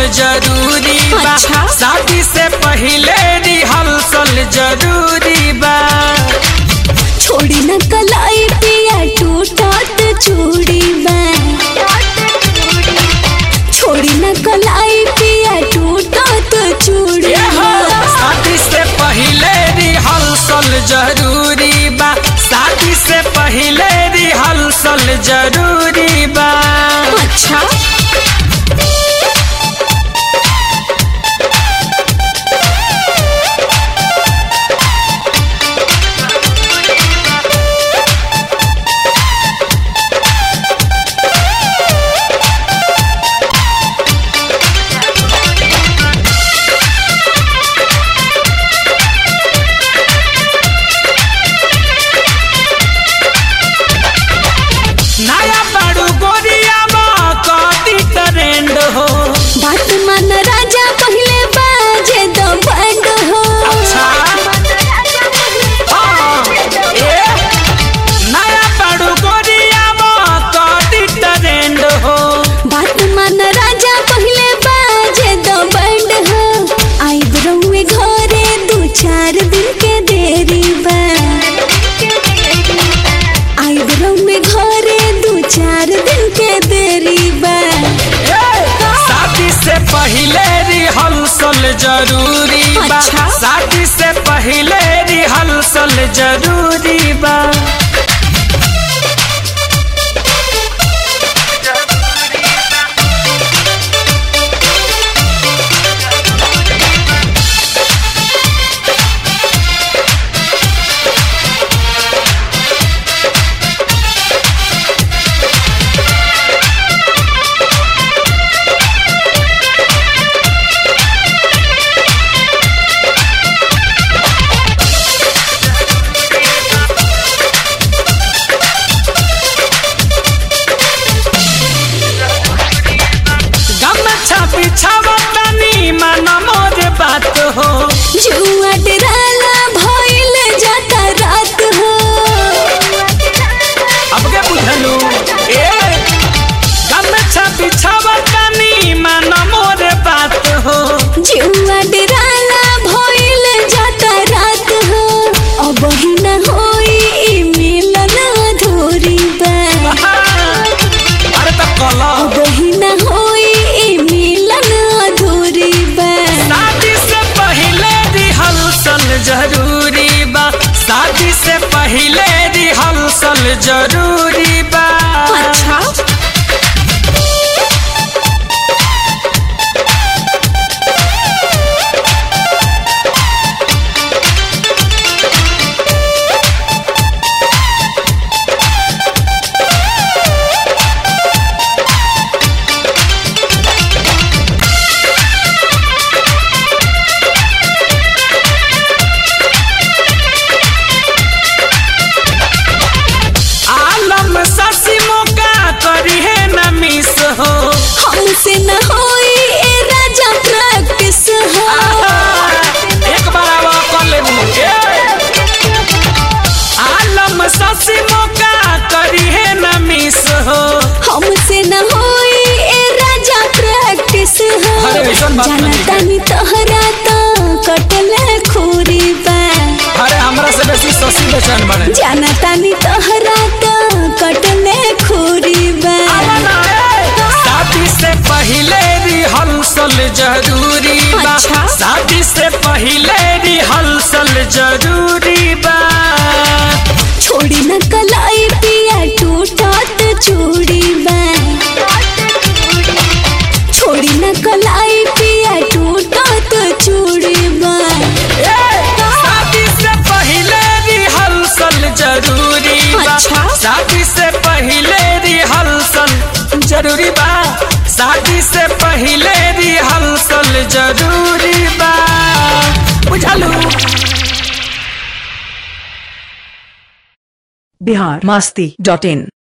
जरूरी बा अच्छा। शादी से पहले रिहर्सल जरूरी बा छोड़ी न कलाई पिया टूटत चूड़ी में छोड़ी न कलाई पिया टूटत चूड़ी ये हो, में शादी से पहले रिहर्सल जरूरी बा शादी से पहले रिहर्सल जरूरी बा अच्छा नया बड़ू गोरिया कदी ट्रेंड हो बात मन राजा पहले बाजे दो बंद हो अच्छा हाँ, ए, नया बड़ू गोरिया कदी ट्रेंड हो बात मन राजा पहले बाजे दो बंद हो आई बरौए घरे दू चार दिन के देरी बा आई बरौए घरे दू चार दिन के देरी बा ए, शादी से पहले रिहर्सल जरूरी बा अच्छा। शादी से पहले रिहर्सल जरूरी बा गमछा बिछावा तनी मन मोर बात हो जुआ डराला भइल जाता रात हो अब के बुझलू ए गमछा बिछावा तनी मन मोर बात हो जुआ डराला भइल जाता रात हो अब ही न होई ई मिलन अधूरी बा अरे तो कला अब ही न होई ई मिलन अधूरी बा शादी से पहले रिहर्सल जरूरी बा शादी से पहले रिहर्सल जरूरी बा अच्छा आलम ससी मौका करी है न मिस हो हमसे न होई ए राजा प्रैक्टिस हो एक बार आवा कर लेबू आलम ससी मौका करी है न मिस हो हमसे न होई ए राजा प्रैक्टिस हो अरे ऐसन बात नहीं है। जानतानी तोहरा तो कटले खूरी बा अरे हमरा से बेसी ससी बेचैन बने जानतानी तोहरा तो कटले खूरी बा शादी से पहले रिहर्सल जरूरी बा अच्छा। शादी से पहले रिहर्सल जरूरी बा छोड़ी न कलाई पिया टूटत चूड़ी बा छोड़ी न कलाई पिया टूटत चूड़ी बा ए, शादी से पहले रिहर्सल जरूरी बा अच्छा। शादी से पहले रिहर्सल जरूरी बा शादी से पहले रिहर्सल जरूरी बा बुझलू बिहार मस्ती डॉट इन